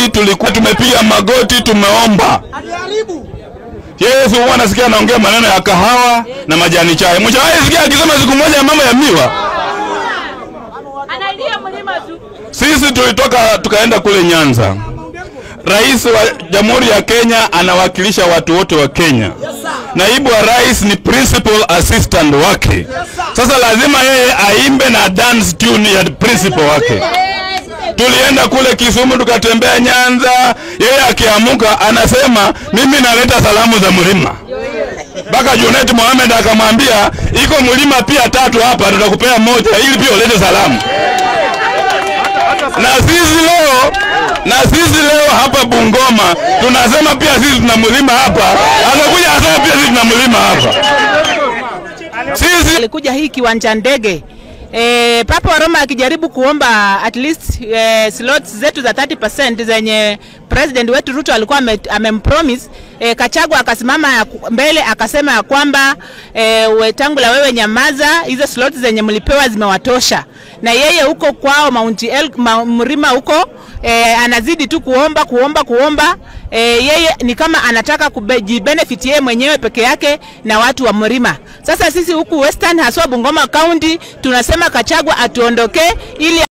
Sisi tulikuwa tumepiga magoti, tumeomba. Yesu huwa nasikia anaongea maneno ya kahawa na majani chai. Mshawahi sikia akisema siku moja mambo ya miwa? Analia mlima tu. Sisi tulitoka tukaenda kule Nyanza. Rais wa Jamhuri ya Kenya anawakilisha watu wote wa Kenya. Naibu wa rais ni principal assistant wake. Sasa lazima yeye aimbe na dance tune ya principal wake. Tulienda kule Kisumu tukatembea Nyanza, yeye akiamuka anasema mimi naleta salamu za mlima. Mpaka Junet Mohamed akamwambia iko mlima pia tatu hapa, tutakupea moja ili pia ulete salamu. Na sisi leo na sisi leo hapa Bungoma tunasema pia sisi tuna mlima hapa, anakuja asema pia sisi tuna mlima hapa. Sisi alikuja hii kiwanja ndege e, Papa wa Roma akijaribu kuomba at least e, slots zetu za 30% zenye president wetu Ruto alikuwa ame- amempromise e, Kachagwa akasimama ya ku- mbele akasema ya kwamba e, Wetangula wewe nyamaza, hizo slots zenye mlipewa zimewatosha, na yeye huko kwao Mount El, ma, Mlima huko e, anazidi tu kuomba kuomba kuomba e, yeye ni kama anataka kujibenefit yeye mwenyewe peke yake na watu wa Mlima. Sasa sisi huku Western haswa Bungoma County tunasema Kachagwa atuondokee ili